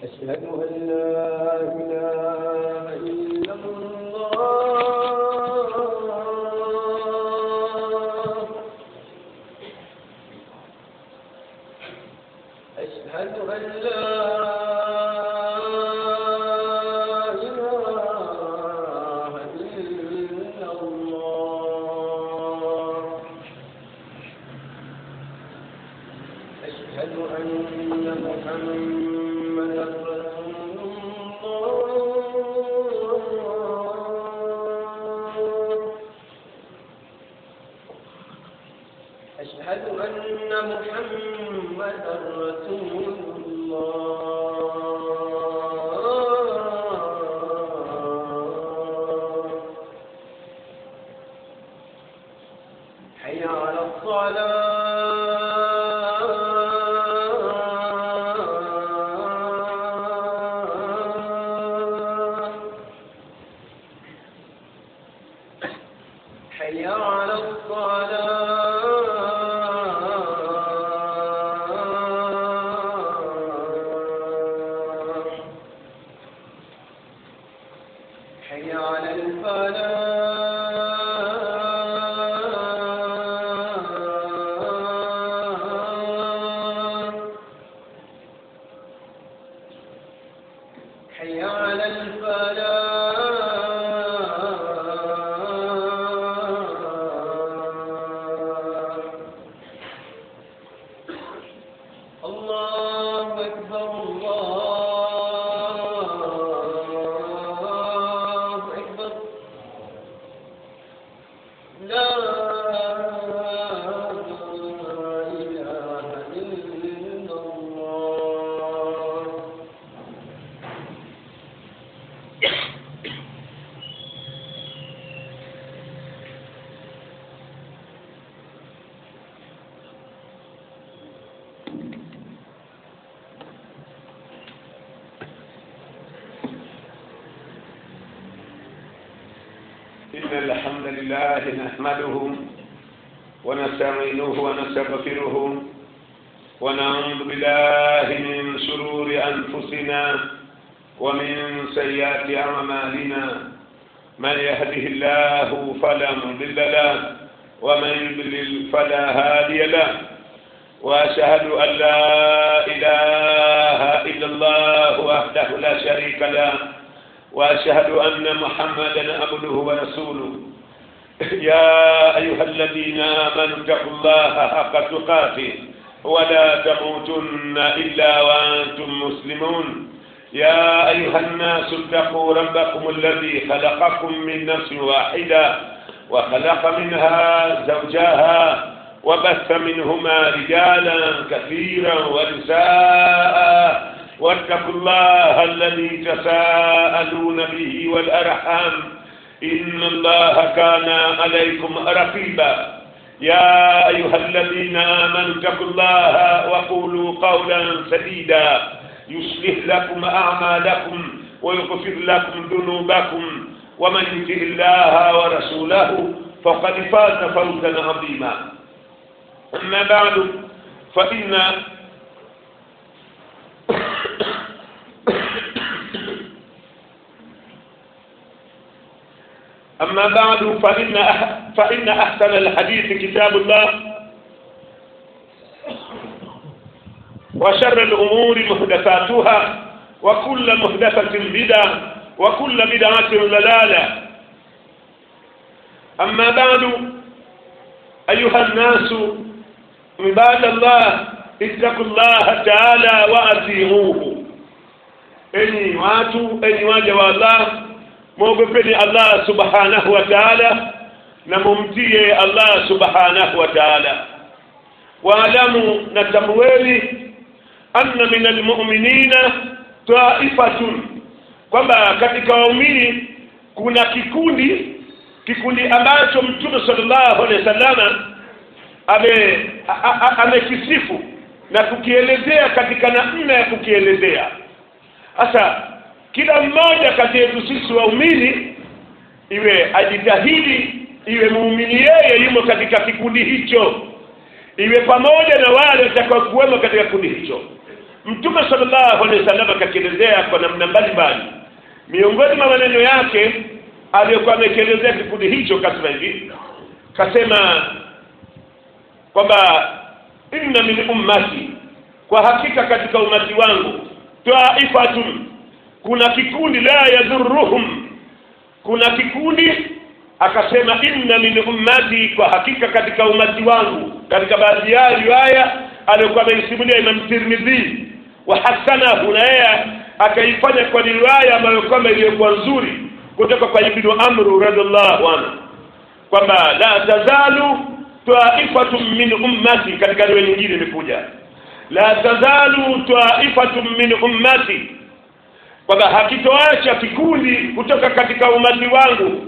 أشهد أن لا إله إلا الله أشهد أن لا إله إلا الله أشهد أن محمدا رسول الله أشهد أن محمدا رسول الله حي على الصلاة حي على الصلاة حي على الفلاح حي على الفلاح الله أكبر الله أكبر لا إله إلا الله إن الحمد لله نحمده ونستعينه ونستغفره ونعوذ بالله من شرور أنفسنا ومن سيئات أعمالنا من يهده الله فلا مضل له ومن يضلل فلا هادي له وأشهد أن لا إله إلا الله وحده لا شريك له وأشهد أن محمدا عبده ورسوله يا أيها الذين آمنوا اتقوا الله حق تقاته ولا تموتن إلا وأنتم مسلمون يا أيها الناس اتقوا ربكم الذي خلقكم من نفس واحدة وخلق منها زوجها وبث منهما رجالا كثيرا ونساء واتقوا الله الذي تساءلون به والأرحام إن الله كان عليكم رقيبا يا أيها الذين آمنوا اتقوا الله وقولوا قولا سديدا يصلح لكم أعمالكم ويغفر لكم ذنوبكم ومن يطع الله ورسوله فقد فاز فوزا عظيما أما بعد فإن أما بعد فإن أح فإن أحسن الحديث كتاب الله وشر الأمور محدثاتها وكل محدثة بدعة وكل بدعة ضلالة أما بعد أيها الناس عباد الله اتقوا الله تعالى وأطيعوه enyi watu enyi waja wa allah mwogopeni allah subhanahu wa taala na mumtie allah subhanahu wa taala waalamu na tambueni anna min almuminina taifatun kwamba katika waumini kuna kikundi kikundi ambacho mtume sallallahu alaihi wasallama ame amekisifu na kukielezea katika namna ya kukielezea sasa kila mmoja kati yetu sisi waumini iwe ajitahidi iwe muumini yeye yumo katika kikundi hicho iwe pamoja na wale watakaokuwemo katika kikundi hicho mtume sallallahu alaihi wasallam akakielezea kwa namna mbalimbali miongoni mwa maneno yake aliyokuwa amekielezea kikundi hicho kasema hivi kasema kwamba inna min ummati kwa hakika katika umati wangu taifatun kuna kikundi la yadhurruhum kuna kikundi akasema inna min ummati kwa hakika katika umati wangu katika baadhi ya riwaya aliyokuwa ameisimulia Imam Tirmidhi wa hasanahu na yeye akaifanya kwa riwaya ambayo kwamba iliyokuwa nzuri kutoka kwa Ibn Amr radhiallahu anhu kwamba la tazalu taifatun min ummati katika riwaya nyingine imekuja la tazalu taifatun min ummati kwamba hakitoacha kikundi kutoka katika umati wangu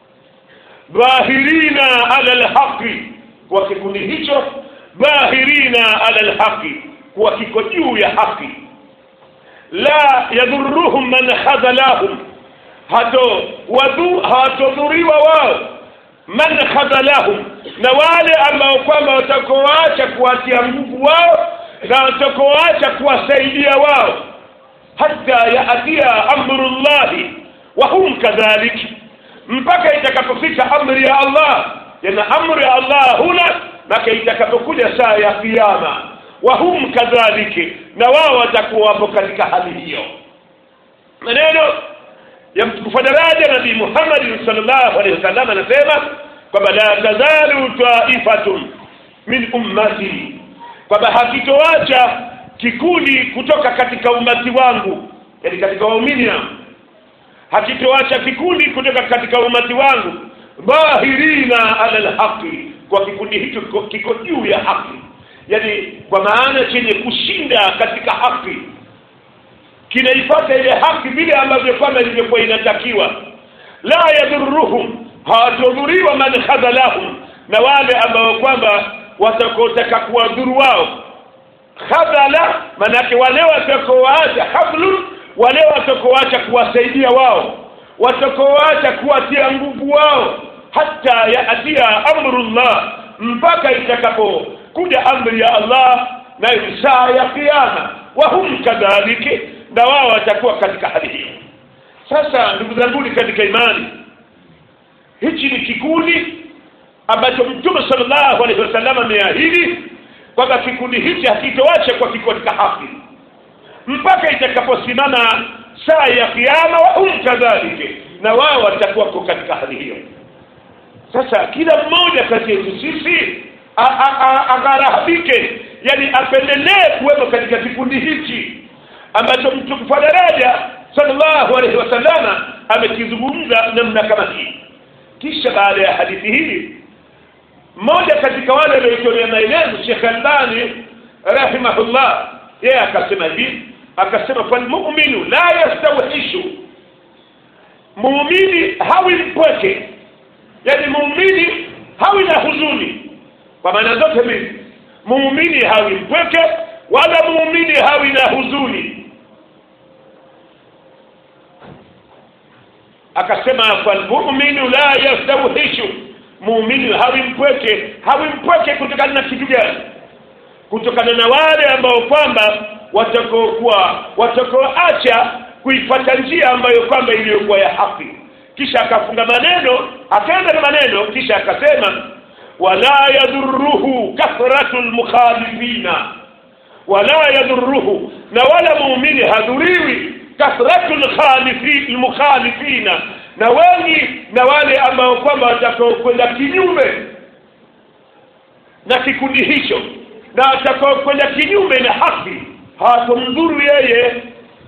dhahirina ala alhaqi kwa kikundi hicho dhahirina ala alhaqi kuwa kiko juu ya haki la yadhurruhum man khadhalahum hato wadhu hawatodhuriwa wao man khadhalahum na wale ambao kwamba watakoacha kuwatia nguvu wao na watakoacha kuwasaidia wao hata yaatia amrullahi wa hum kadhalik mpaka itakapofika amri ya Allah yana amri ya Allah huna mpaka itakapokuja saa ya kiyama wa hum kadhaliki na wao watakuwa wapo katika hali hiyo maneno ya mtukufu daraja nabii Muhammad sallallahu alaihi wasallam anasema kwamba la tazalu taifatun min ummati kwamba hakitoacha kikundi kutoka katika umati wangu yani katika waumini hakitoacha kikundi kutoka katika umati wangu dhahirina ala alhaqi kwa kikundi hicho kiko, kiko juu ya haki yani kwa maana chenye kushinda katika haki kinaipata ile haki vile ambavyo kwamba ilivyokuwa inatakiwa la yadhurruhum hawatodhuriwa man khadhalahum na wale ambao kwamba watakotaka kuwadhuru wao khadhala manake wale watakaoacha hablun wale watakaoacha kuwasaidia wao watakaoacha kuwatia nguvu wao hata yaatia amrullah mpaka itakapokuja amri ya Allah na saa ya kiyama wa hum kadhaliki na wao watakuwa katika hali hiyo sasa ndugu zangu katika imani hichi ni kikundi ambacho mtume sallallahu alaihi wasallam ameahidi kwamba kikundi hichi hakitoacha kwa kiko katika haki mpaka itakaposimama saa ya kiyama wa hum kadhalika na wao watakuwa katika hali hiyo sasa kila mmoja kati yetu sisi agharabike yani apendelee kuwepo katika kikundi hichi ambacho mtukufu daraja sallallahu alaihi wasallama amekizungumza namna kama hii kisha baada ya hadithi hii mmoja katika wale walioitolea maelezo Sheikh Albani rahimahullah yeye akasema hivi akasema falmu'minu la yastawhishu muumini hawi mpweke yani muumini hawi na huzuni kwa maana zote mbili muumini hawi mpweke wala muumini hawi na huzuni akasema falmu'minu la yastawhishu muumini hawi mpweke hawi mpweke kutokana na kitu gani kutokana na wale ambao kwamba watakokuwa watakoacha kuifuata njia ambayo kwamba iliyokuwa ya haki kisha akafunga maneno akaenda na maneno kisha akasema wala yadhurruhu kathratu almukhalifina wala yadhurruhu na wala muumini hadhuriwi kathratu almukhalifina na wengi na wale ambao kwamba watakao kwenda kinyume na kikundi hicho na watakao kwenda kinyume na haki hawatomdhuru yeye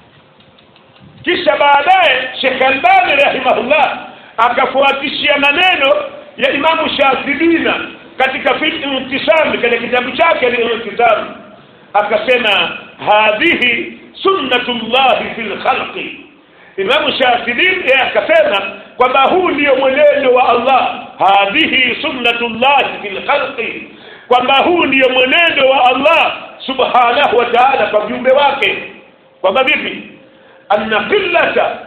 kisha baadaye Sheikh Albani rahimahullah akafuatishia maneno ya Imamu Shafibina katika fiqh intisam katika kitabu chake al-Intisam akasema hadhihi sunnatullahi fil khalqi Imamu Shafii akasema kwamba huu ndio mwenendo wa Allah hadhihi sunnatullahi fil khalqi kwamba huu ndio mwenendo wa Allah subhanahu wa ta'ala kwa viumbe wake kwamba vipi anna qillata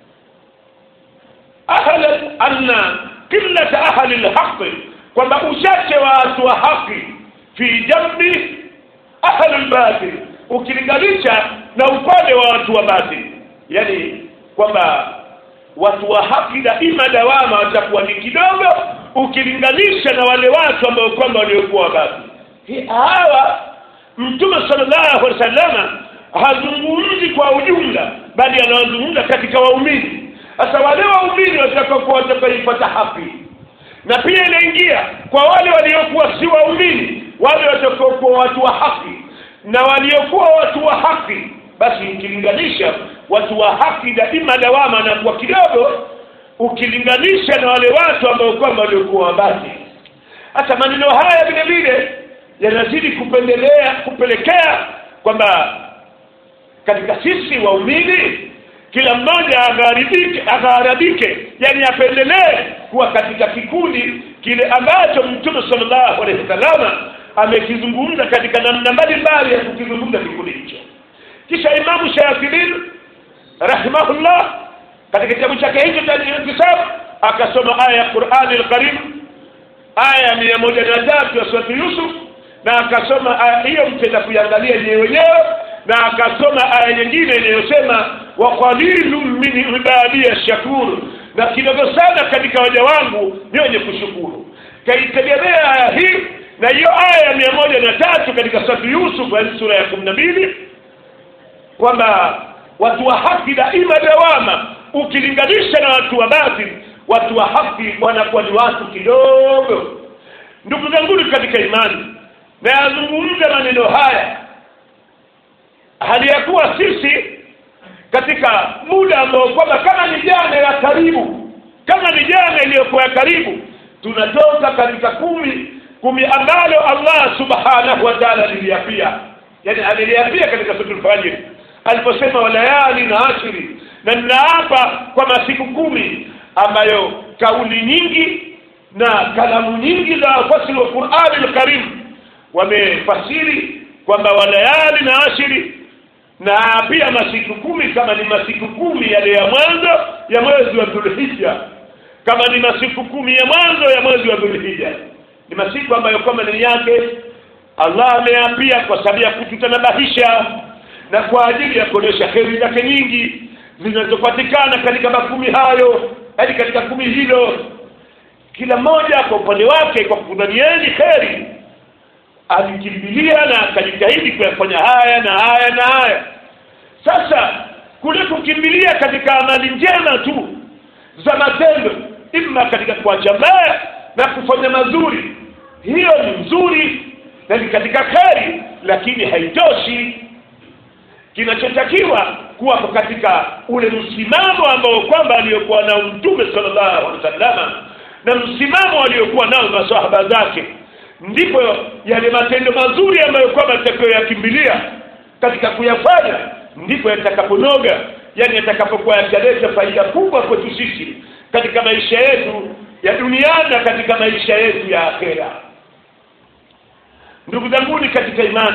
ahla anna qillata ahli alhaq kwamba uchache wa watu wa haki fi jambi ahli albatil ukilinganisha na upande wa watu wa batili yani kwamba watu wa haki daima dawama watakuwa ni kidogo ukilinganisha na wale watu ambao kwamba waliokuwa batili hawa mtume sallallahu alaihi wasallam hazungumzi kwa ujumla bali anawazungumza katika waumini sasa wale waumini watakaokuwa watakaipata haki na pia inaingia kwa wale waliokuwa si waumini wale watakaokuwa watu wa haki na waliokuwa watu wa haki basi ukilinganisha watu wa haki daima dawama na kwa kidogo ukilinganisha na wale watu ambao kwamba waliokuwa wabati hata maneno haya vile vile yanazidi kupendelea kupelekea kwamba katika sisi waumini kila mmoja agharidike agharadike yani apendelee kuwa katika kikundi kile ambacho mtume sallallahu alaihi wasallam amekizungumza katika namna mbalimbali ya kukizungumza kikundi hicho kisha imamu shafirin rahimahullah katika kitabu chake hicho cha intisab akasoma aya ya qurani alkarim aya mia moja na tatu ya surati yusuf na akasoma aya hiyo mtenda kuiangalia nyewe wenyewe na akasoma aya nyingine inayosema wa qalilun min ibadiya shakur na kidogo sana katika waja wangu ni wenye kushukuru kaitegemea aya hii na hiyo aya ya mia moja na tatu katika surati yusuf yaani sura ya kumi na mbili kwamba watu wa haki daima dawama ukilinganisha na watu wa batili watu wa haki wanakuwa ni watu kidogo ndugu zanguni katika imani na yazungumza maneno haya hali ya kuwa sisi katika muda ambao kwamba kama ni jana ya karibu kama ni jana iliyokuwa ya karibu tunatoka katika kumi kumi ambalo Allah subhanahu wa ta'ala aliliapia yani aliliapia katika suratul fajr aliposema walayali na ashiri na ninaapa kwa masiku kumi ambayo kauli nyingi na kalamu nyingi za wafasiri wa Qur'ani al-Karim wamefasiri kwamba walayali na ashiri na pia masiku kumi kama ni masiku kumi yale ya mwanzo ya mwezi wa Dhulhijja kama ni masiku kumi ya mwanzo ya mwezi wa Dhulhijja ni masiku ambayo kama ni yake Allah ameapia kwa sababu ya kututanabahisha na kwa ajili ya kuonyesha heri zake nyingi zinazopatikana katika makumi hayo hadi katika kumi hilo kila mmoja kwa upande wake kwa kudhanieni heri alikimbilia na akajitahidi kuyafanya haya na haya na haya sasa kule kukimbilia katika amali njema tu za matendo ima katika kuacha mbaya na kufanya mazuri hiyo ni nzuri na ni katika kheri lakini haitoshi kinachotakiwa kuwa katika ule msimamo ambao kwamba aliyokuwa nao mtume sallallahu alaihi wasallam na msimamo aliokuwa nao masahaba zake ndipo yale matendo mazuri ambayo kwamba tutakayoyakimbilia katika kuyafanya ndipo yatakaponoga yani yatakapokuwa yataleta faida kubwa kwetu sisi katika maisha yetu ya duniani na katika maisha yetu ya akhera ndugu zanguni katika imani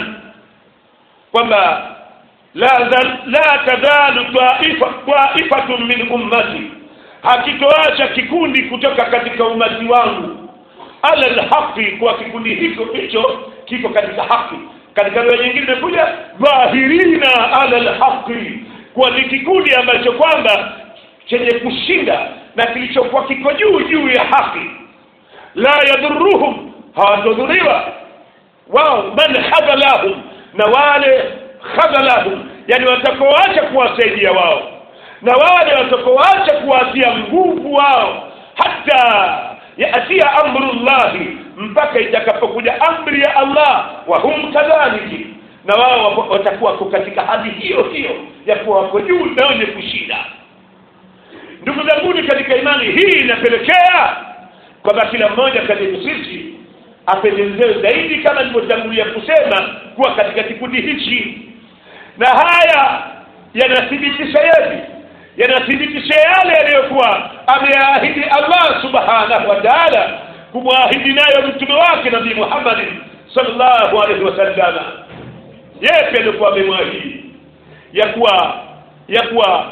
kwamba la la tazalu taifa taifatun min ummati hakitoacha kikundi kutoka katika umati wangu ala alhaqi kwa kikundi hicho hicho kiko katika haki katika lugha nyingine imekuja dhahirina ala alhaqi kwa ni kikundi ambacho kwamba chenye kushinda na kilichokuwa kiko juu juu ya haki la yadhuruhum hawatodhuriwa wao man khadhalahum na wale khadhalahum yani watakaoacha kuwasaidia wao na wale watakaoacha kuwatia nguvu wao hata yatia amrullahi mpaka itakapokuja amri ya Allah wa hum kadhaliki na wao watakuwa katika hali hiyo hiyo ya kuwa wako juu na wenye kushinda ndugu zanguni katika imani hii inapelekea kwamba kila mmoja kati yetu sisi apendezewe zaidi kama nilivyotangulia kusema kuwa katika kikundi hichi na haya yanathibitisha yepi yanathibitisha yale yaliyokuwa ameahidi Allah subhanahu wa ta'ala kumwahidi nayo mtume wake nabii Muhammad sallallahu alaihi wasallam yepi alikuwa amemwahidi ya kuwa ya kuwa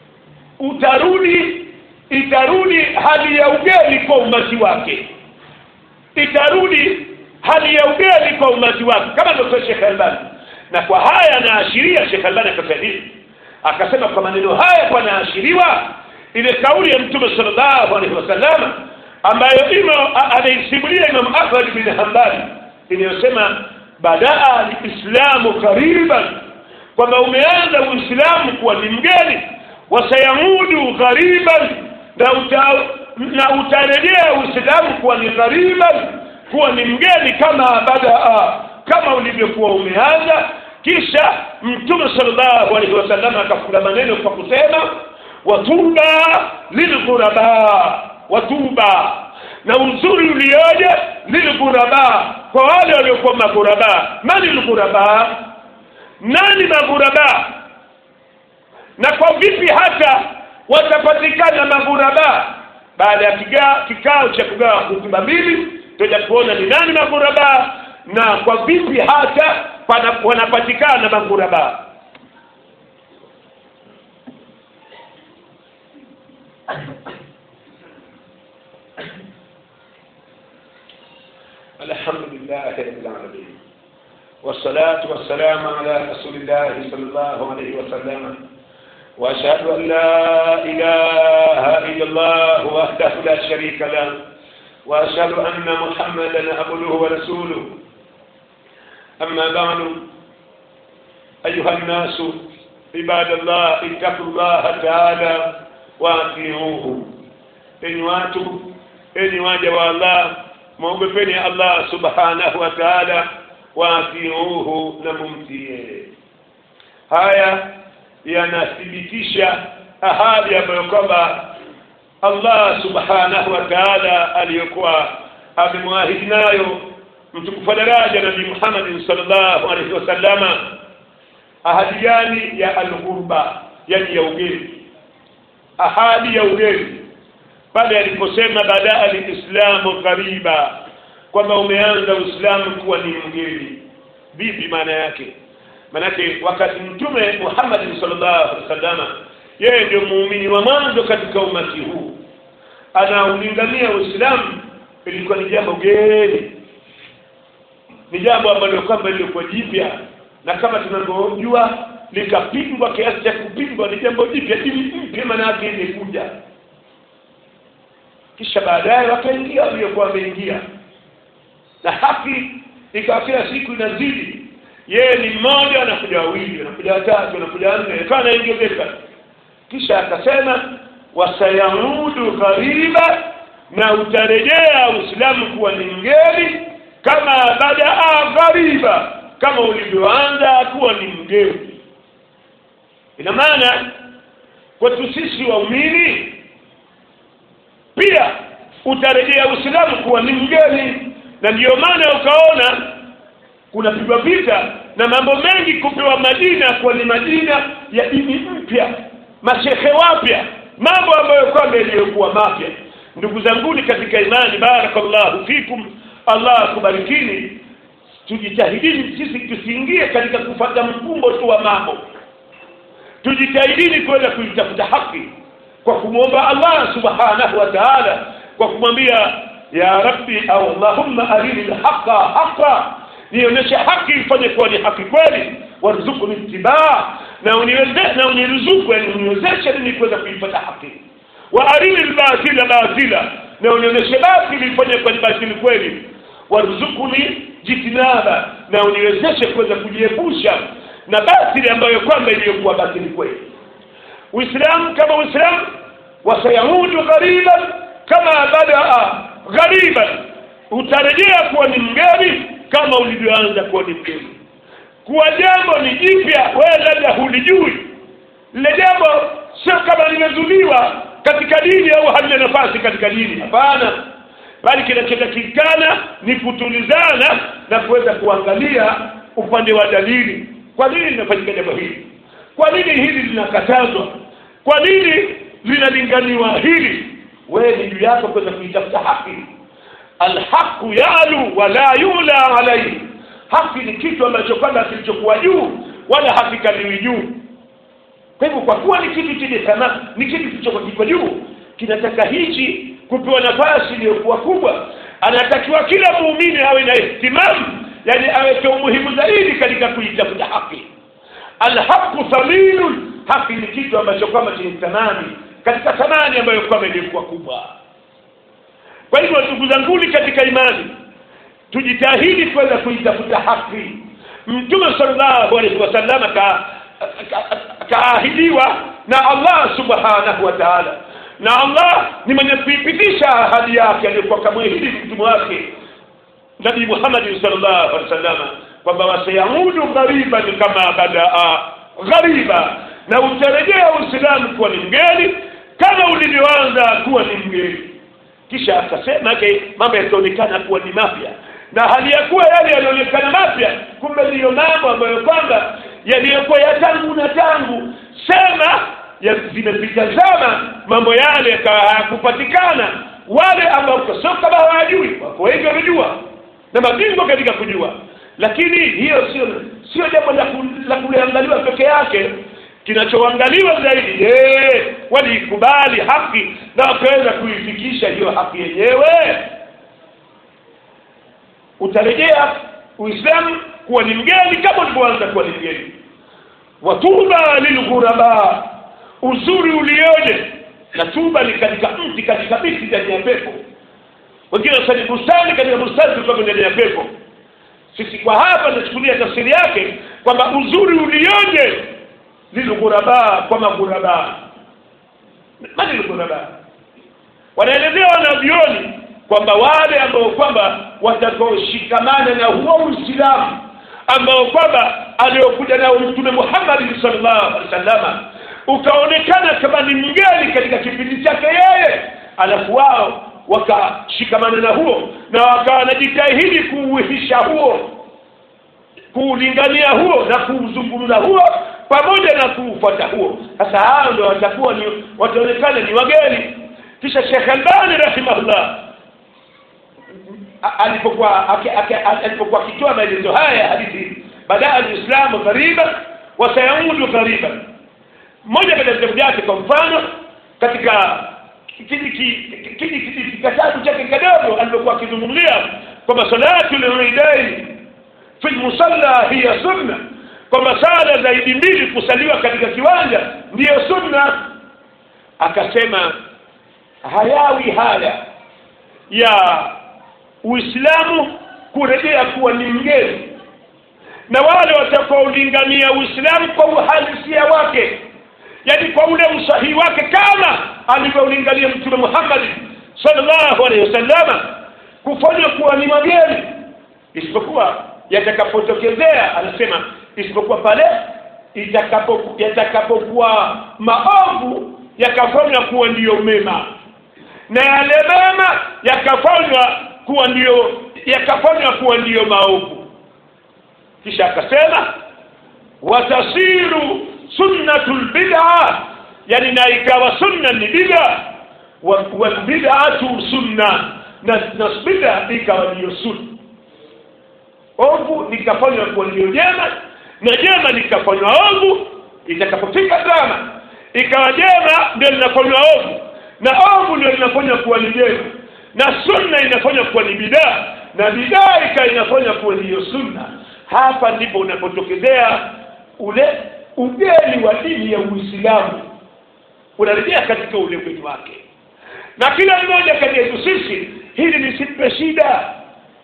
utarudi itarudi hali ya ugeni kwa umati wake itarudi hali ya ugeni kwa umati wake kama ndio Sheikh Albani na kwa haya anaashiria Sheikh Albani akasaidia akasema kwa maneno haya panaashiriwa ile kauli ya mtume sallallahu alaihi wasallam ambayo imo anaisimulia Imam Ahmad bin Hanbali inayosema badaa alislamu qariban kwamba umeanza uislamu kuwa ni mgeni wasayamudu ghariban na uta, na utarejea uislamu kuwa ni ghariban kuwa ni mgeni kama badaa kama ulivyokuwa umeanza kisha mtume sallallahu alaihi wasallam akafunga maneno kwa kusema watuba lilghuraba watuba na uzuri ulioje lilghuraba kwa wale waliokuwa maghuraba mani lghuraba nani maghuraba na kwa vipi hata watapatikana maghuraba baada ya kiga- kikao cha kugawa hutuba mbili tutaja kuona ni nani maghuraba na kwa vipi hata pana- wanapatikana maghuraba الحمد لله رب العالمين والصلاة والسلام على رسول الله صلى الله عليه وسلم وأشهد أن لا إله إلا الله وحده لا شريك له وأشهد أن محمدا عبده ورسوله أما بعد أيها الناس عباد الله اتقوا الله تعالى وأطيعوه إن واتوا إن واجب الله mwogopeni Allah subhanahu wa ta'ala waatiuhu na mumtie haya yanathibitisha ahadi ambayo kwamba Allah subhanahu wa ta'ala aliyokuwa amemwahidi nayo mtukufu daraja nabii Muhammad sallallahu alaihi wasallama ahadi gani ya al-ghurba yani ya ugeni ahadi ya ugeni pale aliposema badaa alislamu qariba kwamba umeanza uislamu kuwa ni mgeni vipi maana yake maanake wakati mtume Muhammad sallallahu alaihi wasallam yeye ndio muumini wa mwanzo katika umati huu anaulingania uislamu ilikuwa ni jambo geni ni jambo ambalo kwamba lilikuwa jipya na kama tunavyojua likapingwa kiasi cha kupingwa ni jambo jipya dini mpya maana yake imekuja kisha baadaye wakaingia waliokuwa wameingia na haki ikawa kila siku inazidi yeye ni mmoja anakuja wawili anakuja watatu anakuja wanne ikawa anaongezeka kisha akasema wasayamudu ghariba na utarejea uislamu kuwa ni mgeni kama badaa ghariba kama ulivyoanza kuwa ni mgeni ina maana kwetu sisi waumini pia utarejea uislamu kuwa ni mgeni na ndiyo maana ukaona kunapigwa vita na mambo mengi kupewa majina kuwa ni majina ya dini mpya mashehe wapya mambo ambayo kwamba yaliyokuwa mapya ndugu zanguni katika imani barakallahu fikum allah akubarikini tujitahidini sisi tusiingie katika kufata mfumbo tu wa mambo tujitahidini kwenda kuitafuta haki kwa kumwomba Allah subhanahu wa ta'ala kwa kumwambia ya rabbi au allahumma arini alhaqa haqa nionyeshe haki ifanye kuwa ni haki kweli warzuqni ittibaa na uniwezeshe na uniruzuku yani uniwezeshe mimi kuweza kuipata haki wa arini albatila batila na unionyeshe batili ifanye kuwa ni batili kweli warzuqni jitinaba na uniwezeshe kuweza kujiepusha na batili ambayo kwamba iliyokuwa batili kweli uislamu kama uislamu wasayamudu ghariban kama badaa ghariban utarejea kuwa ni mgeni kama ulivyoanza kuwa ni mgeni kuwa jambo ni jipya wewe labda hulijui lile jambo sio kama limezuliwa katika dini au halina nafasi katika dini hapana bali kinachotakikana ni kutulizana na kuweza kuangalia upande wa dalili kwa nini linafanyika jambo hili kwa nini hili linakatazwa kwa nini linalinganiwa hili wewe ni juu yako kuweza kuitafuta haki alhaqu yalu wala yula alaihi haki ni kitu ambacho kwamba kilichokuwa juu wala hakikaliwi juu kwa hivyo kwa kuwa ni kitu chenye thamani ni kitu kilichokuwa kiko juu kinataka hichi kupewa nafasi iliyokuwa kubwa anatakiwa kila muumini awe na ihtimamu yani aweke umuhimu zaidi katika kuitafuta haki alhaqu thaminun haki ni kitu ambacho kwamba chenye thamani katika thamani ambayo kwamba ilikuwa kubwa kwa hivyo ndugu zanguni katika imani tujitahidi kwenda kuitafuta haki mtume sallallahu alaihi wasallam ka kaahidiwa na Allah subhanahu wa ta'ala na Allah ni mwenye kuipitisha ahadi yake aliyokuwa kamwahidi mtume wake nabii Muhammad sallallahu alaihi wasallam kwamba wasayamudu ghariban kama badaa ghariba na utarejea Uislamu kuwa ni mgeni kama ulivyoanza kuwa ni mgeni kisha akasema ke mambo yataonekana kuwa ni mapya na hali ya kuwa yale yanaonekana mapya kumbe ndiyo mambo ambayo kwamba yaliyokuwa ya tangu na tangu sema ya zimepita zama mambo yale hayakupatikana wale ambao sio kama hawajui wako wengi wamejua na mabingwa katika kujua lakini hiyo sio sio jambo la, ku, la kuliangaliwa peke yake kinachoangaliwa zaidi je walikubali haki na wakaweza kuifikisha hiyo haki yenyewe utarejea uislamu kuwa ni mgeni kama ulivyoanza kuwa ni mgeni watuba lilghuraba uzuri ulioje na tuba ni katika mti katika miti ndani ya pepo wengine wasani bustani katika bustani kutoka ndani ya pepo sisi kwa hapa tunachukulia tafsiri yake kwamba uzuri ulioje lilghuraba kwa maghuraba mani lghuraba wanaelezea wanavyoni kwamba wale ambao kwamba watakaoshikamana na huo uislamu ambao kwamba aliokuja nao mtume Muhammad sallallahu alaihi wasallam ukaonekana kama ni mgeni katika kipindi chake yeye alafu wao wakashikamana na huo na wakawa wanajitahidi kuuhisha huo kuulingania huo na kuuzungumza huo pamoja na kuufuata huo sasa hao ndio watakuwa ni wataonekana ni wageni kisha Sheikh Albani rahimahullah alipokuwa alipokuwa akitoa maelezo haya hadithi badaa alislamu ghariba wa sayaudu ghariba mmoja katika vitabu vyake kwa mfano katika kitabu chake kidogo alipokuwa akizungumzia kwamba salatu lidaini fi lmusalla hiya sunna kwamba sala zaidi mbili kusaliwa katika kiwanja ndiyo sunna akasema hayawi haya ya uislamu kurejea kuwa ni mgeni na wale watakaolingania uislamu kwa uhalisia wake yani kwa ule usahihi wake kama alivyolingania mtume Muhammad sallallahu alaihi wasallam kufanywa kuwa ni mageni isipokuwa yatakapotokezea anasema isipokuwa pale itakapo yatakapokuwa maovu yakafanywa kuwa ndiyo mema na yale mema yakafanywa kuwa ndiyo yakafanywa kuwa ndiyo maovu kisha akasema watasiru sunnatul bid'a yani na ikawa sunna ni bid'a wal bid'atu sunna na na bid'a ikawa ndiyo sunna ovu likafanywa kuwa ndiyo jema na jema likafanywa ovu itakapofika zama ikawa jema ndio linafanywa ovu na ovu ndio linafanywa kuwa ni jema na sunna inafanywa kuwa ni bidaa na bidaa ikawa inafanywa kuwa ndiyo sunna hapa ndipo unapotokezea ule ugeni wa dini ya Uislamu unarejea katika ule ugeni wake na kila mmoja kati yetu sisi hili lisipe shida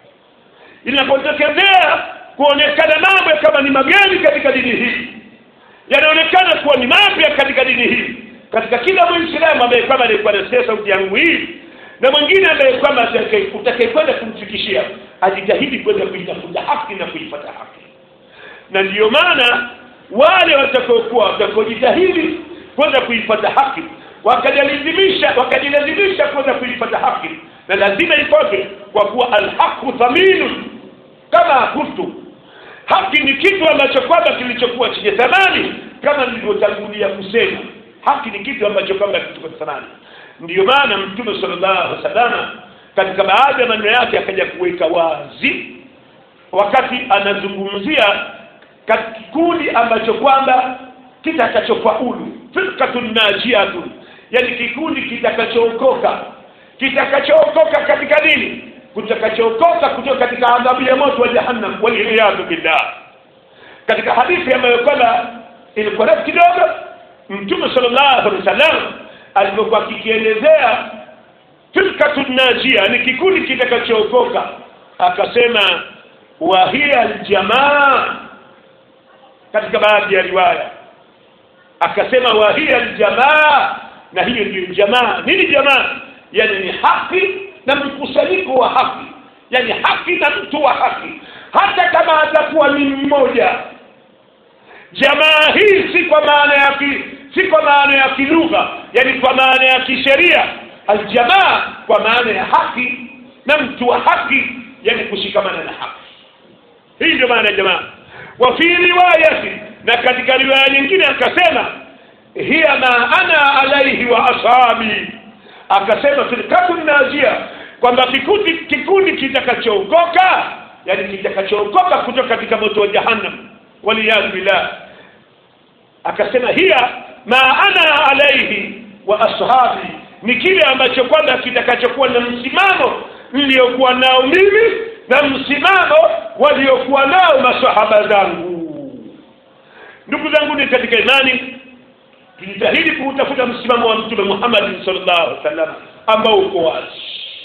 linapotokezea kuonekana mambo kama ni mageni katika dini hii yanaonekana kuwa ni mapya katika dini hii katika kila muislamu ambaye kwamba alikuwa anasikia sauti yangu hii na mwingine ambaye kwamba utakayekwenda kumfikishia ajitahidi kwenda kuitafuta haki na kuifuata haki na ndiyo maana wale watakaokuwa watakaojitahidi kwenda kuifuata haki wakajalazimisha wakajilazimisha kwenda kuifuata haki na lazima ifuatwe kwa kuwa alhaqu thaminun kama kuntu haki ni kitu ambacho kwamba kilichokuwa chenye thamani kama nilivyotangulia kusema haki ni kitu ambacho kwamba kilichokuwa thamani ndiyo maana mtume sallallahu alaihi wasallam katika baadhi ya maneno yake akaja kuweka wazi wakati anazungumzia kikundi ambacho kwamba kitakachofaulu firqatun najiyatun yani kikundi kitakachookoka kitakachookoka katika dini kutakachookoka kutoka katika adhabu ya moto wa jahannam waliyadhu billah katika hadithi ambayo kwamba ilikuwa refu kidogo mtume sallallahu alaihi wasallam alipokuwa akikielezea firkatu najia ni kikundi kitakachookoka akasema wa hiya aljamaa katika baadhi ya riwaya akasema wa hiya aljamaa na hiyo ndio jamaa nini jamaa yani ni haki na mkusanyiko wa haki yani haki na mtu wa haki hata kama atakuwa ni mmoja jamaa hii si kwa maana ya ki, si kwa maana ya kilugha yani kwa maana ya kisheria aljamaa kwa maana ya haki na mtu wa haki yani kushikamana na haki hii ndio maana ya jamaa wa fi riwayati na katika riwaya nyingine akasema hiya ma ana alaihi wa ashabi akasema firkatu najia kwamba kikundi kikundi kitakachookoka yani kitakachookoka kutoka katika moto wa jahannam waliyadhu billah akasema hiya ma ana alaihi wa ashabi ni kile ambacho kwamba kitakachokuwa na msimamo niliyokuwa nao mimi na msimamo waliokuwa nao masahaba zangu ndugu zangu ni katika imani tujitahidi kuutafuta msimamo wa mtume Muhammad sallallahu alaihi wasallam ambao uko wazi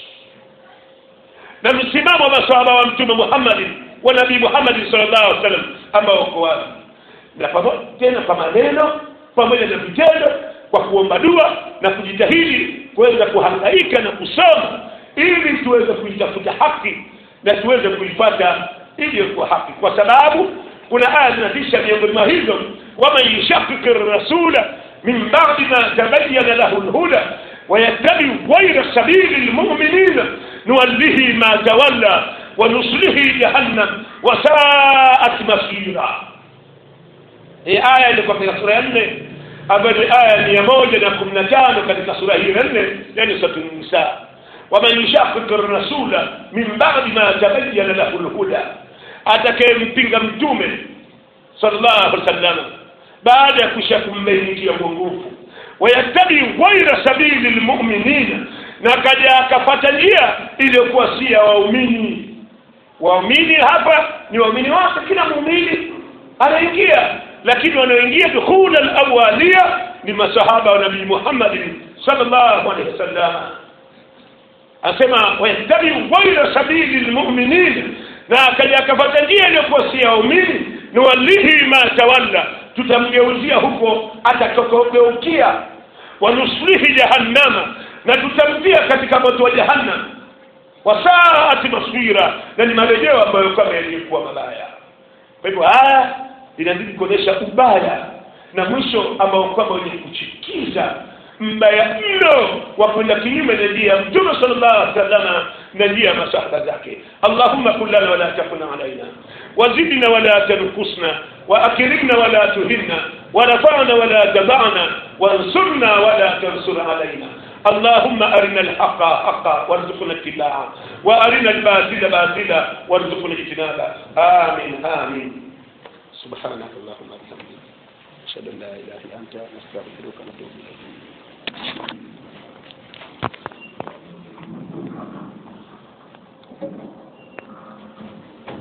na msimamo wa masahaba wa mtume Muhammad wa nabii Muhammad sallallahu alaihi wasallam ambao uko wazi na pamoja tena kwa maneno pamoja na vitendo kwa kuomba dua na kujitahidi kuweza kuhangaika na kusoma ili tuweze kuitafuta haki na tuweze kuipata iliyokuwa haki kwa sababu kuna aya zinatisha miongoni mwa hizo waman yushaqiqi rasula min ba'di ma tabayyana lahu lhuda ويتبع غير سبيل المؤمنين نوله ما تولى ونصله جهنم وساءت مصيرا hii aya ilikuwa katika sura ya nne ambayo ni aya mia moja na kumi na tano katika sura hii ya nne yani suratu nisa waman yushaqiqi rasula min ba'di ma tabayyana lahu lhuda atakayempinga mtume sallallahu alaihi wasallam baada ya kusha kumbainikia uongofu wayattabi ghaira sabili lmuminina na kaja akapata njia iliyokuwa si ya waumini waumini hapa ni waumini wake kila muumini anaingia lakini wanaoingia dukhula alawalia ni masahaba wa nabii muhammadin sallallahu alaihi wasallam asema wayattabi ghaira sabili lmuminin na akaja akapata njia iliyokuwa si ya waumini nuwallihi ma tawalla tutamgeuzia huko atakokogeukia wanuslihi jahannama na tutamtia katika moto wa jahannam wasaati maswira na ni marejeo ambayo kama yaliyokuwa mabaya kwa hivyo haya inazidi kuonyesha ubaya na mwisho ambao kwamba wenye kuchikiza mbaya mno wa kwenda kinyume na njia ya mtume sallallahu alaihi wasallam na njia ya masahaba zake allahumma kun lana wala takun alaina وزدنا ولا تنقصنا وأكرمنا ولا تهنا ونفعنا ولا تبعنا وانصرنا ولا تنصر علينا اللهم أرنا الحق حقا وارزقنا اتباعه وأرنا الباطل باطلا وارزقنا اجتنابه آمين آمين سبحانك اللهم وبحمدك أشهد أن لا إله إلا أنت نستغفرك ونتوب إليك